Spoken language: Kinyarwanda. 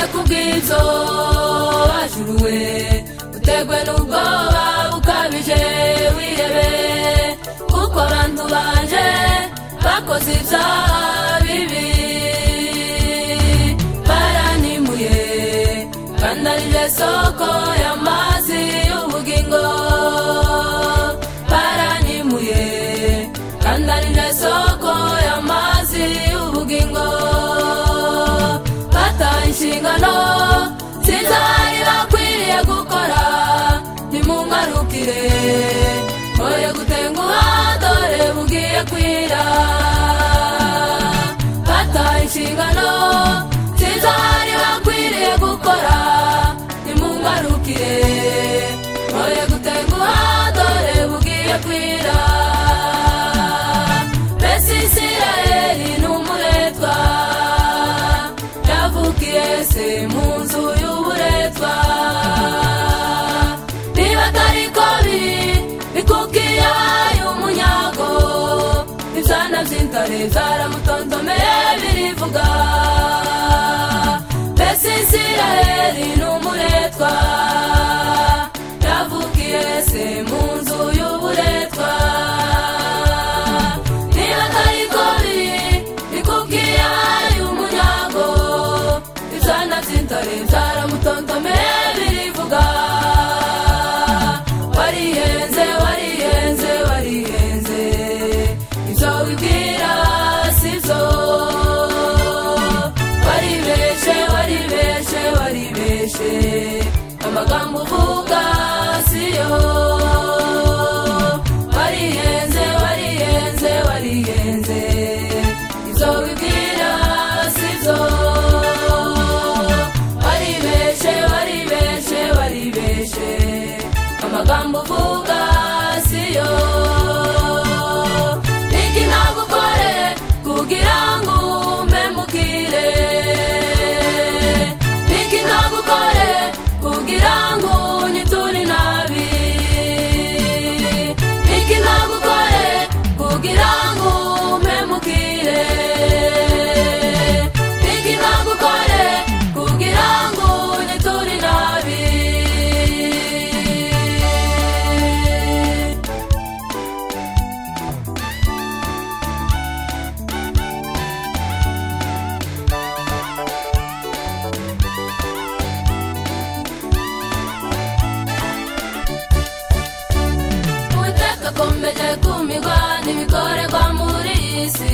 amaherezo ajuruwe uterwe n'ubwoba bukabije wirebe kuko abantu baje bakoze ibyaha bibi baranimuye kandi ari ryo soko y'amazi y'ubugingo baranimuye kandi ari ryo soko y'amazi y'ubugingo bataye inshingano zizari bakwiriye gukora ntimungarukire oye gutenguha dore bugiye kwira bataye inshingano zizari bakwiriye gukora ntimungarukire oye gutenguha dore bugiye kwira mbese isirayeli ni umuretwa yavukiye se mu nzu y'uburetwa niba atari ko biri bikukiye abaye umunyago ibyana by'intare byaramutontomeye birivuga mbese isirayeli ni umuretwa yavukiye se mu nzu y'uburetwa niba atari ko biri bikukiye abaye umunyago ibyana by'intare byaramutontomeye birivuga warihenze warihenze warihenze ibyo wibwira si byo waribeshe waribeshe waribeshe amagambo uvuga si yo warihenze warihenze warihenze ibyo wibwira si byo waribeshe waribeshe waribeshe amagambo uvuga siyo iki nagukore kugira ngo umpemukire iki nagukore kugira ngo unyiture nabi iki nagukore kugira ngo umpemukire iki nagukore kugira ngo unyiture nabi uwiteka akomeje kumigwa n'ibikorerwa muri iyi si